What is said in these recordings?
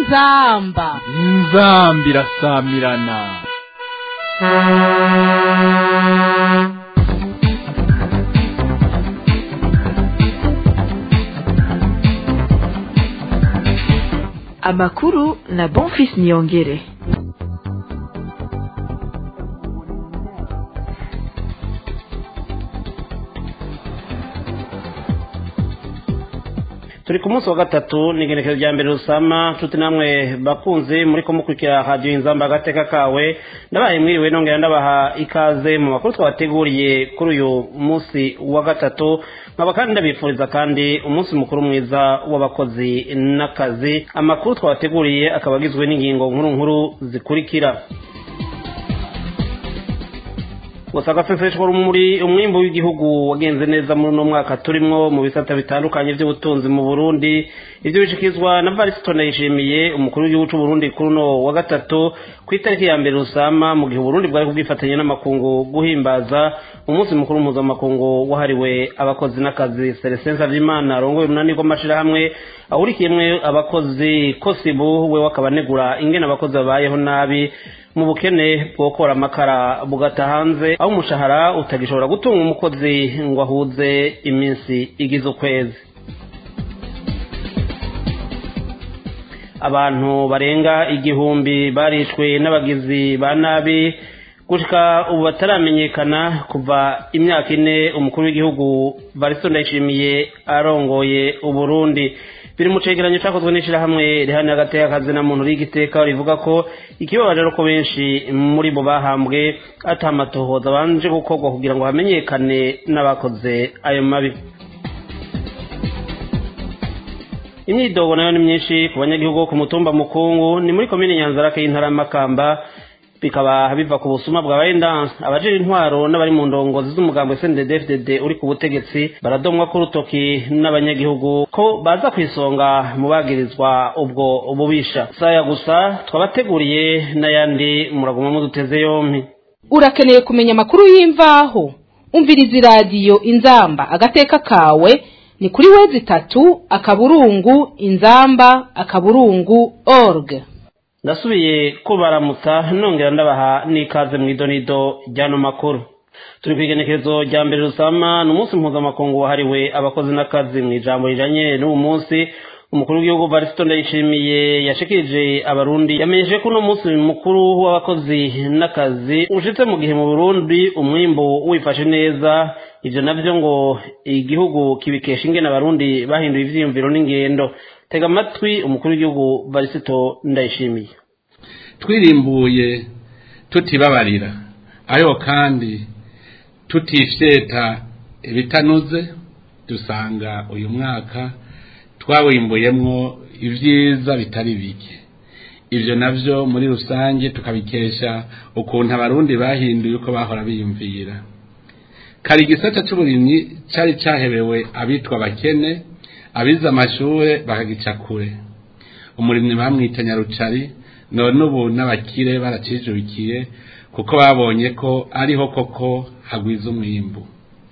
inzamba inzamba irasamirana amakuru na bonfis niyongere turi ku munsi wa gatatu ni igenekezo rya mbere rusama tuti namwe bakunze muri ko mukurikira radiyo inzamba agateka kawe ndabaye mwiriwe nongera ndabaha ikaze mu makuru twabateguriye kuri uyu munsi wa gatatu nkaba kandi ndabifuriza kandi umunsi mukuru mwiza w'abakozi n'akazi amakuru twabateguriye akaba agizwe n'ingingo nkuru nkuru zikurikira gusa agaseseshwa muri umwimbu w'igihugu wagenze neza muri uno mwaka turimwo mu bisata bitandukanye by'ubutunzi mu burundi ibyo bishyikirizwa na varisito ndayishimiye umukuru w'igihugu cy'u Burundi kuri uno wa gatatu ku itariki ya mbere rusama mu gihe uburundi bwari kubwifatanya n'amakungu guhimbaza umunsi mukuru mpuzamakungu wahariwe abakozi n'akazi seresensa vy'imana arongoye urunani rw'amashirahamwe ahurikiyemwe abakozi kosibu we wakaba anegura ingene abakozi babayeho nabi mu bukene bwokora amakara bugata hanze aho umushahara utagishobora gutunga umukozi ngo ahuze iminsi igize ukwezi abantu barenga igihumbi barishwe n'abagizi ba nabi gushika ubu bataramenyekana kuva imyaka ine umukuru w'igihugu varisto ndayishimiye arongoye uburundi biri mu cegeranyo cakozwe n'ishirahamwe rihanira agateka kazi na muntu rigiteka rivuga ko ikibabaje ari ko benshi muri bo bahambwe ata amatohoza banje gukorwa kugira ngo hamenyekane n'abakoze ayo mabi imyidogo nayo ni myinshi ku banyagihugu bo ku mutumba mukungu ni muri komine nyanzarake y'intara y'amakamba bikaba biva ku busuma bwa bayendanse abajira intwaro n'abari mu ndongozi z'umugambo SNDD-FDD uri ku butegetsi baradomwa ku rutoki n'abanyagihugu ko baza ku isonga mu bagirizwa ubwo ububisha saya gusa twabateguriye n'ayandi muraguma muduteze yompi urakeneye kumenya amakuru y'imvaho umviriza iradiyo inzamba agateka kawe ni kuri wezi itatu akaburungu inzamba akaburungu org ndasubiye kubaramutsa nongera ndabaha n'ikaze mu idonido ry'ano makuru turi ku igenekerezo rya mbere rusama ni umunsi mpuzamakungu wahariwe abakozi n'akazi mu ijambo rijanye n'uwo munsi umukuru w'igihugu varisito ndayishimiye yashikirije abarundi yamenyeshe ko uno munsi mukuru w'abakozi n'akazi ushitse mu gihe mu burundi umwimbu wifashe neza ivyo navyo ngo igihugu kibikesha ingene abarundi bahinduye ivyiyumviro n'ingendo tega amatwi umukuru w'igihugu varisito ndayishimiye twirimbuye tutibabarira ariko kandi tutifyeta ibitanuze dusanga uyu mwaka twawimbuyemwo ibyiza bitari bike ibyo navyo muri rusange tukabikesha ukuntu abarundi bahinduye uko bahora biyumvira kari igisata c'uburimyi cari cahebewe abitwa abakene abize amashure bakagica kure umurimyi bamwita nyarucari none ubu n'abakire baracijukiye kuko babonye ko ariho koko hagwiza umwimbu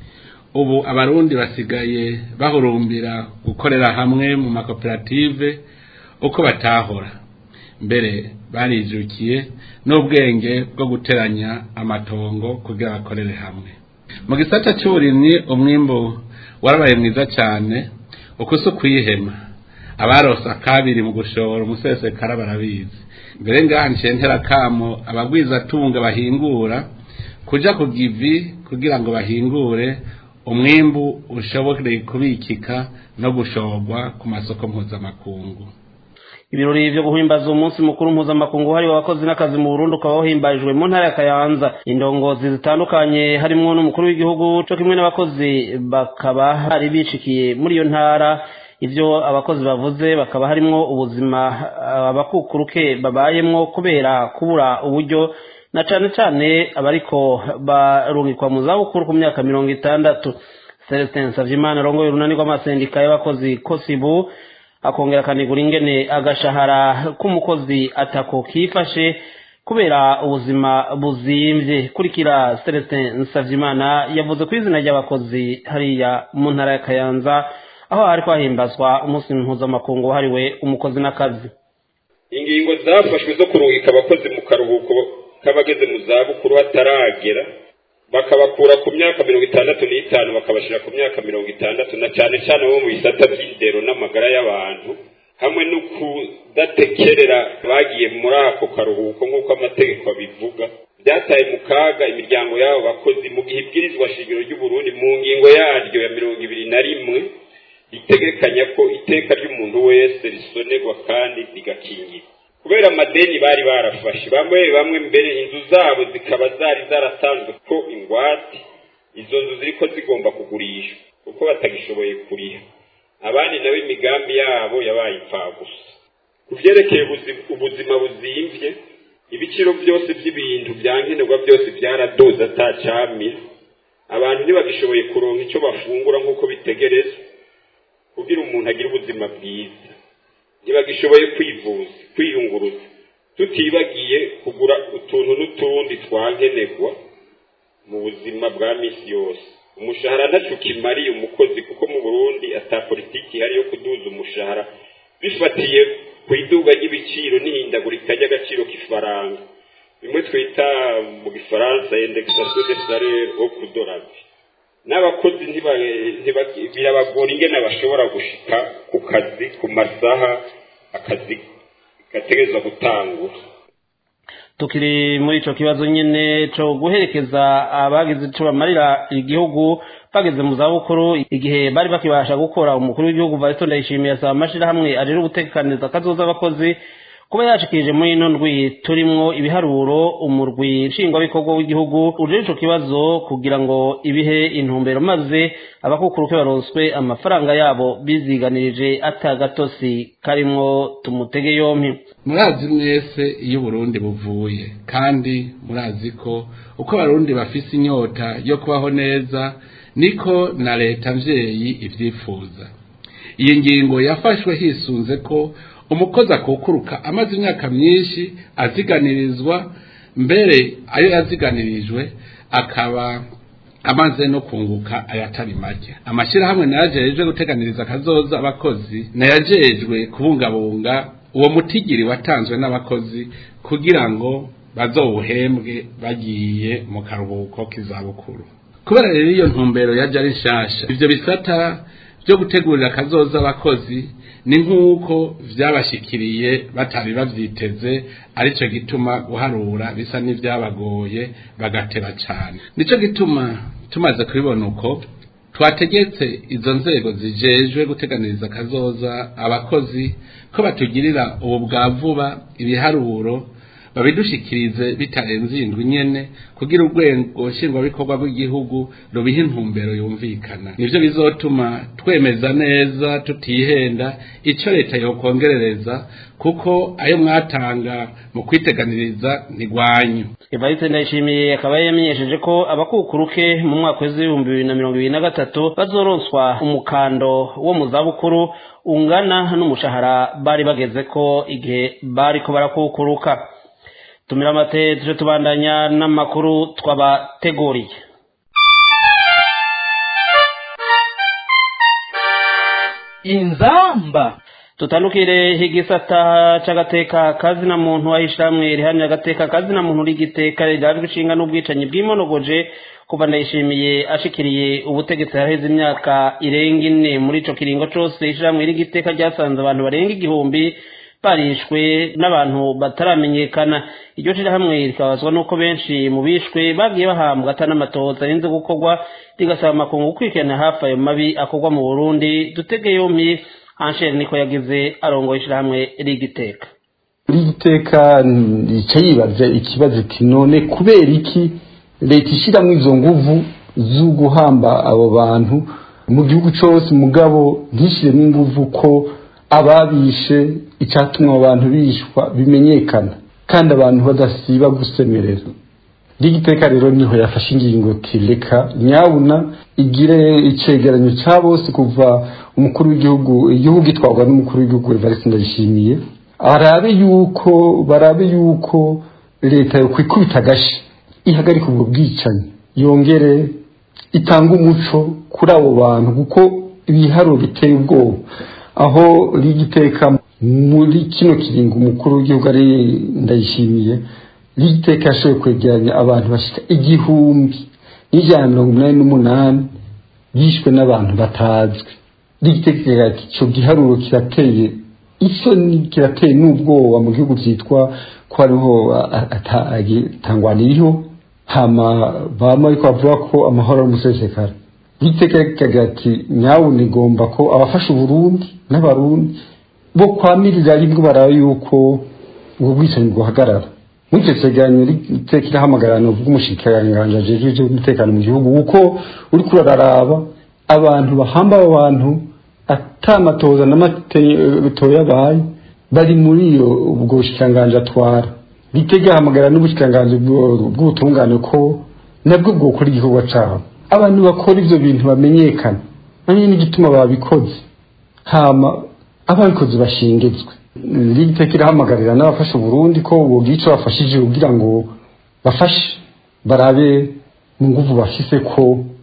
ubu abarundi basigaye bahurumbira gukorera hamwe mu makoperative uko batahora mbere barijukiye n'ubwenge bwo guteranya amatongo kugira bakorere hamwe mu gisata cy'uburimyi umwimbu warabaye mwiza cyane uko si ukwihema abarosa kabiri mu gushora umusesekara barabizi mbere ngaha ntera kamo abagwizatunga bahingura kuja ku givi kugira ngo bahingure umwimbu ushobore kubikika no gushorwa ku masoko mpuzamakungu ibirori vyo guhimbaza umunsi mukuru mpuzamakungu hariwe abakozi n'akazi mu Burundi ukaba wahimbarijwe mu ntara ya Kayanza indongozi zitandukanye harimwo n'umukuru w'igihugu co kimwe n'abakozi bakaba hari bishikiye muri iyo ntara ivyo abakozi bavuze bakaba harimwo ubuzima abakukuruke babayemwo kubera kubura uburyo na cane cane abariko barungikwa mu zabukuru ku myaka mirongo itandatu Celestin Savyimana arongoye urunani rw'amasendika y'abakozi kosibu akongera akanigura ingene agashahara k'umukozi atako kifashe kubera ubuzima buzimvye kurikira Celestin Savyimana yavuze ku izina ry'abakozi hariya mu ntara ya Kayanza aho hari kwahimbazwa umunsi mpuzamakungu wahariwe umukozi n'akazi ingingo zafashwe zo kuruhika abakozi mu karuhuko k'abageze mu zabukuru hataragera bakabakura ku myaka mirongo itandatu n'itanu bakabashyira ku myaka mirongo itandatu na cyane cyane bo mu bisata by'indero n'amagara y'abantu hamwe no kudatekerera bagiye muri ako karuhuko nk'uko amategeko abivuga byataye mu kaga imiryango y'abo bakozi mu gihe ibwirizwa shingiro ry'uburundi mu ngingo yaryo ya mirongo ibiri na rimwe ritegekanya ko iteka ry'umuntu wese risonerwa kandi rigakingirwa kubera amadeni bari barafashe bamwe bamwe mbere inzu zabo zikaba zari zaratanzwe ko ingwate izo nzu ziriko zigomba kugurishwa kuko batagishoboye kuriha abandi nabo imigambi yabo yabaye impfagusa ku vyerekeye ubuzima buzimvye ibiciro byose by'ibintu byankenerwa byose byaradoze atacamira abantu ntibagishoboye kuronka icyo bafungura nk'uko bitegerezwa kugira umuntu agire ubuzima bwiza ntibagishoboye kwivuza kwiyunguruza tutibagiye kugura utuntu n'utundi twankenerwa mu buzima bwa misi yose umushahara ntacu kimariye umukozi kuko mu burundi ata politiki ihari yo kuduza umushahara bifatiye ku iduga ry'ibiciro n'ihindagurika ry'agaciro k'ifaranga bimwe twita mu gifaransa indexation de salaire au kudorage n'abakozi birabagora ingene bashobora gushika ku kazi ku masaha akazi gategerezwa gutangura tukiri muri ico kibazo nyene co guherekeza abagize ico bamarira igihugu bageze mu zabukuru igihe bari bakibasha gukora umukuru w'igihugu Valento Ndayishimiye asaba amashirahamwe ajejwe gutekaniriza kazoza abakozi kuba yashikirije muri ino ndwi turimwo ibiharuro umurwi nshingwabikorwa w'igihugu uje ico kibazo kugira ngo ibihe intumbero maze abakukuruke baronswe amafaranga yabo biziganirije atagatosi karimwo tumutege yompi murazi mwese iyo uburundi buvuye kandi murazi ko uko abarundi bafise inyota yo kubaho neza niko na leta mvyeyi ivyifuza iyi ngingo yafashwe hisunze ko umukozi akukuruka amaze imyaka myinshi aziganirizwa mbere ayo yaziganirijwe akaba amaze no kunguka ayatari make amashyirahamwe nayajejwe guteganiriza akazoza abakozi nayajejwe kubungabunga uwo mutigiri watanzwe n'abakozi kugira ngo bazowuhembwe bagiye mu karuhuko k'izabukuru kubera rero iyo ntumbero yaje ari nshasha ivyo bisata byo gutegurira akazoza abakozi ni nk'uko vyabashikiriye batari bavyiteze arico gituma guharura bisa n'ivyabagoye bagateba cane nico gituma tumaze kubibona uko twategetse izo nzego zijejwe guteganiriza akazoza abakozi ko batugirira ubu bwa vuba ibiharuro babidushikirize bitarenze indwi nyene kugira urwego nshingwabikorwa rw'igihugu rubiha intumbero yumvikana nivyo bizotuma twemeza neza tutihenda ico leta yokongerereza kuko ayo mwatanga mu kwiteganiriza ntigwanyu evariste ndayishimiye akaba yamenyesheje ko abakukuruke mu mwaka w'ibihumbi bibiri na mirongo ibiri na gatatu bazoronswa umukando wo mu zabukuru ungana n'umushahara bari bageze ko igihe bariko barakukuruka tumira amate tuje tubandanya n'amakuru twabateguriye inzamba tutandukire igisata c'agateka kazina muntu ahishamwe rihamye agateka kazina muntu rigiteka rirajwe ishinga n'ubwicanyi bw'imonogoje kuva ndayishimiye ashikiriye ubutegetsi haraheze imyaka irenga ine muri ico kiringo cose ishamwe rigiteka ryasanze abantu barenga igihumbi barishwe n'abantu bataramenyekana iryo shirahamwe rikabazwa n'uko benshi mu bishwe bagiye bahambwa atanamatohoza arinze gukorwa rigasaba amakungu gukurikirana hafi ayo mabi akorwa mu burundi dutege yompi ansheri niko yagize arongoye ishirahamwe rigiteka rigiteka rica yibaza ikibazo iti none kubera iki leta ishyiramo izo nguvu zo guhamba abo bantu mu gihugu cyose mugabo ntishyiremo inguvu ko ababishe icyatuma abantu bishwa bimenyekana kandi abantu badasiba gusemerera rigiteka rero niho yafashe ingingo tireka nyabuna igire icegeranyo cya bose kuva umukuru w'igihugu igihugu gitwarwa n'umukuru w'igihugu Evariste Ndayishimiye arabe yuko barabe yuko leta yo kwikubita agashi ihagarika ubwo bwicanyi yongere itanga umuco kuri abo bantu kuko ibiharuro biteye ubwoba aho rigiteka muri kino kiringo umukuru w'igihugu ari ndayishimiye riteka yashoboye kwegeranya abantu bashika igihumbi n'ijana na mirongo inani n'umunani bishwe n'abantu batazwi ritekera ati icyo giharuro kirateye isoni kirateye n'ubwoba mu gihugu cyitwa ko hariho atangwaniriho hama bama ariko bavuga ko amahoro ari umusesekara ritekera ati nyawe nigomba ko abafasha uburundi n'abarundi bo kwamirira rimwe baraba yuko ubwo bwicanyi bwahagarara muri icyo cyegeranyo riteka irahamagarana bw'umushikiranganji ajejwe iby'umutekano mu gihugu kuko uri kuraraba abantu bahamba abo bantu atamatoza n'amato yabaye bari muri iyo ubwo bushikiranganji atwara ritega hamagara n'ubushikiranganji bw'ubutungane ko nabwo bwokora igikorwa cyabo abantu bakora ibyo bintu bamenyekana nanone n'igituma babikoze hama ababikoze bashingizwe riteka irahamagarira n'abafasha uburundi ko bubwica bafashije kugira ngo bafashe barabe mu nguvu bafise ko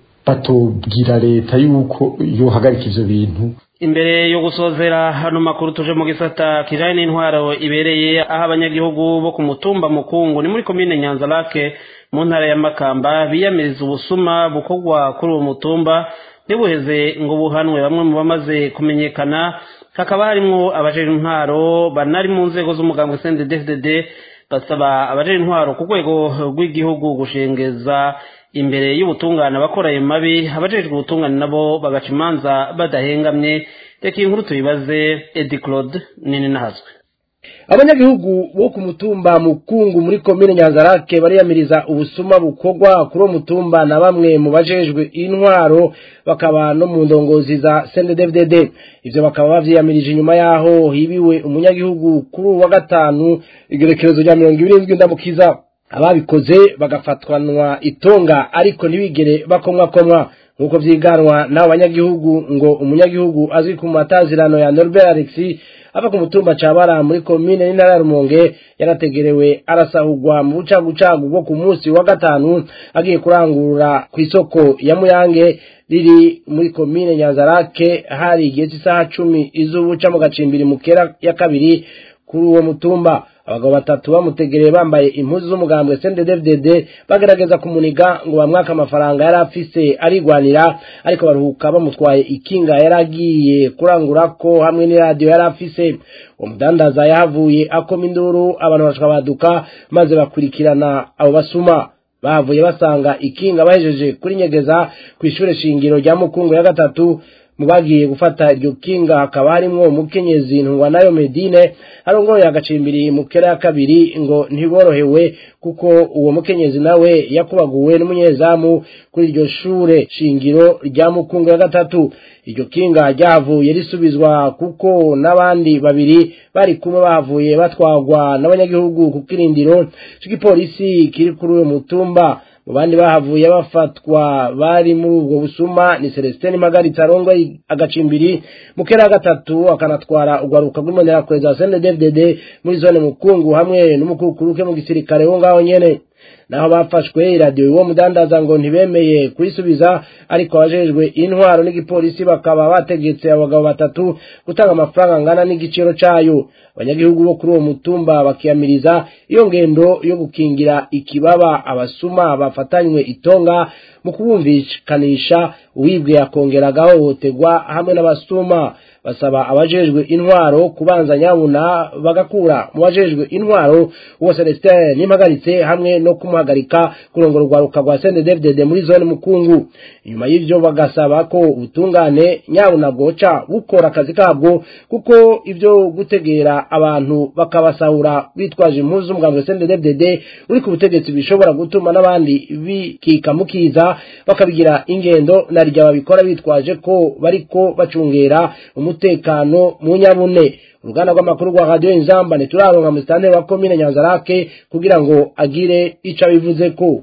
batubwira leta yuko yohagarika ivyo bintu imbere yo gusozera hano makuru tuje mu gisata kijanye n'intwaro ibereye aho abanyagihugu bo ku mutumba mukungu ni muri komine nyanza lake mu ntara ya makamba biyamiriza ubusuma bukorwa kuri uwo mutumba ntibuheze ngo buhanwe bamwe mu bamaze kumenyekana hakaba harimwo abajejwe intwaro banari mu nzego z'umugambwe CNDD-FDD basaba abajejwe intwaro ku rwego rw'igihugu gushengeza imbere y'ubutungane abakora ayo mabi abajejwe ubutungane nabo bagaca imanza badahengamye reka iyi nkuru tuyibaze Edi Claude nini nahazwe abanyagihugu bo ku mutumba mukungu muri komine nyanzarake bariyamiriza ubusuma bukorwa kuri uwo mutumba na bamwe mu bajejwe intwaro bakaba no mu ndongozi za CNDD-FDD ivyo bakaba bavyiyamirije inyuma yaho hibiwe umunyagihugu kuri uwa gatanu igerekerezo rya mirongo ibiri n'indwi ndamukiza ababikoze bagafatwanwa itonga ariko ntibigere bakomwakomwa nk'uko vyiganwa n'abo banyagihugu ngo umunyagihugu azwi ku matazirano ya Norbert Alexis ava ku mutumba cabara muri komine n'intara ya Rumonge yarategerewe arasahurwa mu bucagucagu bwo ku munsi wa gatanu agiye kurangurura ku isoko ya Muyange riri muri komine Nyanzarake hari igihe cy'isaha cumi izubuca mu gacimbiri mu kera ya kabiri kuri uwo mutumba abagabo batatu bamutegereye bambaye impuzu z'umugambwe CNDD-FDD bagerageza kumuniga ngo bamwaka amafaranga yari afise arigwanira ariko baruhuka bamutwaye ikinga yari agiye kurangura ko hamwe n'iradiyo yari afise uwo mudandaza yahavuye akoma induru abantu bashaka baduka maze bakurikirana abo basuma bahavuye basanga ikinga bahejeje kuri nyegeza ku ishure shingiro rya mukungu ya gatatu mu bagiye gufata iryo kinga hakaba harimwo umukenyezi ntungwa nayo medine arongoye agacimbiri mu kera ya kabiri ngo ntiborohewe kuko uwo mukenyezi nawe yakubaguwe n'umunyezamu kuri iryo shure shingiro rya mukungu ya gatatu iryo kinga ryahavuye risubizwa kuko n'abandi babiri bari kumwe bahavuye batwagwa n'abanyagihugu ku kirindiro c'igipolisi kiri kuri uwo mutumba mu bandi bahavuye bafatwa bari muri ubwo busuma ni Celestin Magaritsa arongoye agacimbiri mu kera gatatu akanatwara ugwaruka rw'imonera kweza CNDD-FDD muri zone mukungu hamwe n'umukukuruke mu gisirikare wo ngaho nyene naho bafashwe iradiyo uwo mudandaza ngo ntibemeye kuyisubiza ariko abajejwe intwaro n'igipolisi bakaba bategetse abagabo batatu gutanga amafaranga angana n'igiciro cayo abanyagihugu bo kuri uwo mutumba bakiyamiriza iyo ngendo yo gukingira ikibaba abasuma bafatanywe itonga mu kubumvikanisha uwibwe akongera agahohoterwa hamwe n'abasuma basaba abajejwe intwaro kubanza nyabuna bagakura mu bajejwe intwaro uwo Celestin nimpagaritse hamwe no kumuhagarika kurongora urwaruka rwa CNDD-FDD muri zone mukungu inyuma y'ivyo bagasaba ko ubutungane nyabuna bwoca bukora akazi kabwo kuko ivyo gutegera abantu bakabasahura bitwaje impuzu z'umugambi wa CNDD-FDD uri ku butegetsi bishobora gutuma n'abandi bikika mukiza bakabigira ingendo na rya babikora bitwaje ko bariko bacungera umutekano mu nyabune uruganda rw'amakuru rwa radiyo inzamba ntituraronka musitanteri wa komine nyanzarake kugira ngo agire ico abivuze ko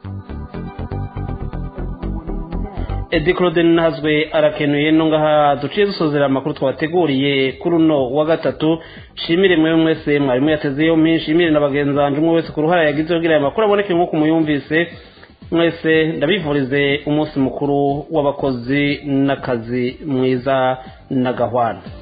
Edi Claude Nazwe arakenuye no ngaha duciye dusozera amakuru twabateguriye kuri uno wa gatatu shimire mwe mwese mwarimu yatezeyo mpinshi shimire na bagenzanje umwe wese ku ruhara yagize kugira aya makuru aboneke nk'uko muyumvise mwese ndabivurize umunsi mukuru w'abakozi n'akazi mwiza na gahwana